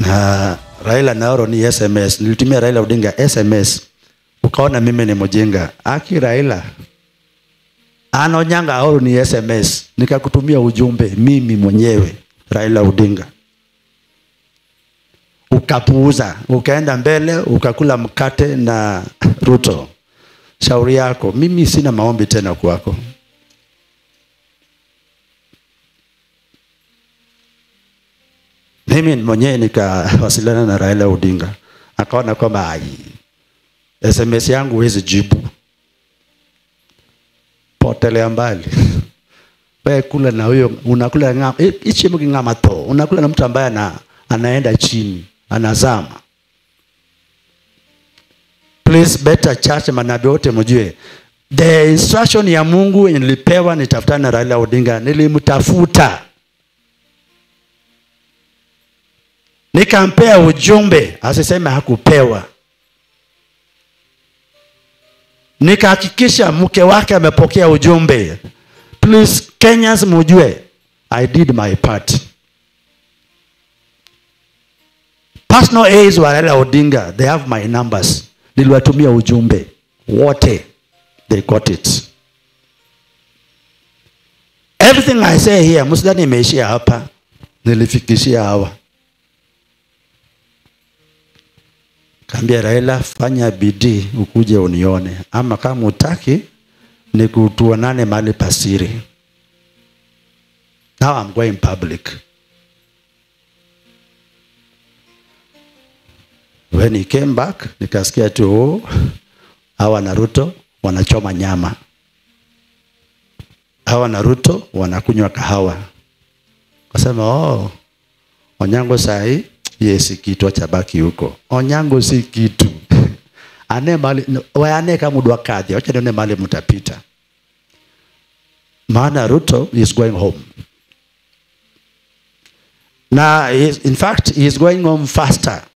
na Raila Naoro ni SMS. Nilitumia Raila Odinga SMS, ukaona mimi ni mjinga. Aki Raila Anonyanga Aoro ni SMS, nikakutumia ujumbe mimi mwenyewe Raila Odinga, ukapuuza, ukaenda mbele, ukakula mkate na Ruto. Shauri yako, mimi sina maombi tena kwako. Mimi mwenyewe nikawasiliana na Raila Odinga, akaona kwamba ai, SMS yangu huwezi jibu, potelea mbali wewe kula na huyo unakula ngama ichi ngama to unakula na mtu ambaye ana, anaenda chini anazama. Please better church, manabii wote mjue the instruction ya Mungu yenye nilipewa nitafutana na Raila Odinga, nilimtafuta nikampea ujumbe, asiseme hakupewa. Nikahakikisha mke wake amepokea ujumbe. Please Kenyans mujue, I did my part. Personal aides wa Raila Odinga, they have my numbers. Niliwatumia ujumbe wote, they got it. Everything I say here, msidhani imeishia hapa, nilifikishia hawa. Kaambia Raila, fanya bidii ukuje unione, ama kama utaki ni kutuonane mahali pasiri. Now I'm going public. When he came back, nikasikia tu oh, hawa na Ruto wanachoma nyama, hawa na Ruto wanakunywa kahawa. Kasema oh, Onyango sahi ye si kitu, acha baki huko. Onyango si kitu ane mali waane kama mudwa kadhi, acha nione mali mtapita. Maana Ruto is going home na he is- in fact he is going home faster